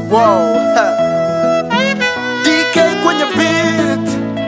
Wow. ha. DK kwenye beat.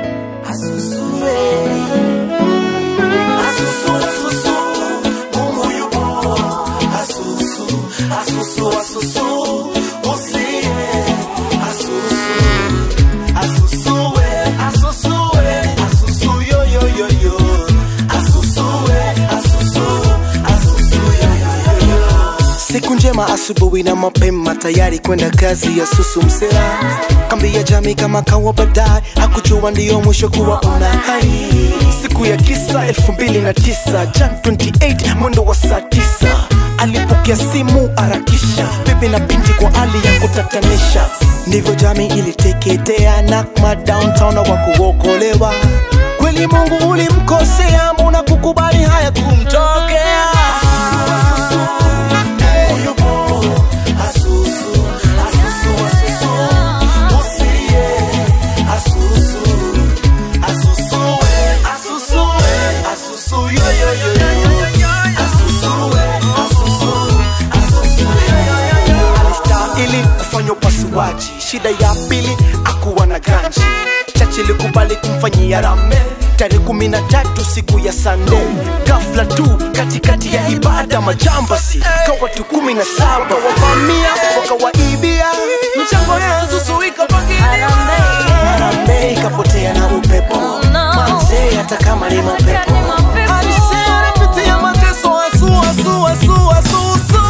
Siku njema asubuhi na mapema tayari kwenda kazi ya susu msela kambi ya jamii kama kawa baadaye hakujua ndiyo mwisho kuwa una hai siku ya kisa elfu mbili na tisa jan 28 mwendo wa saa tisa alipokea simu arakisha bibi na binti kwa hali ya kutatanisha ndivyo jamii iliteketea nakma downtown na wakuokolewa kweli mungu ulimkosea mbona kukubali haya kumtokea alistahili kufanya upasuaji shida ya pili akuwa na ganji chache likubali kumfanyia rame tarehe kumi na tatu siku ya sande gafla tu katikati ya ibada majambasi ka watu kumi na saba wavamia wakawaibia mchango ya zuzu ikapakilia Harambee ikapotea na upepo manzee hata kama ni mapepo Alisema anapitia mateso asu asu asu asu asu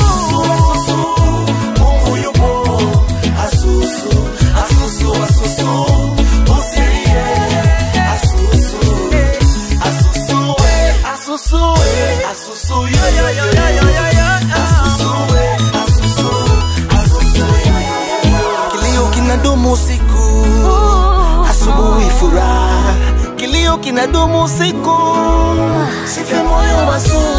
Mungu yupo asusu asusu asusu usilie asusu asusu we asusu we asusu yo yo yo yo yo yo yo asusu we asusu asusu yo yo yo yo kilio kinadumu usiku asubuhi furaha kilio kinadumu usiku sife moyo wasu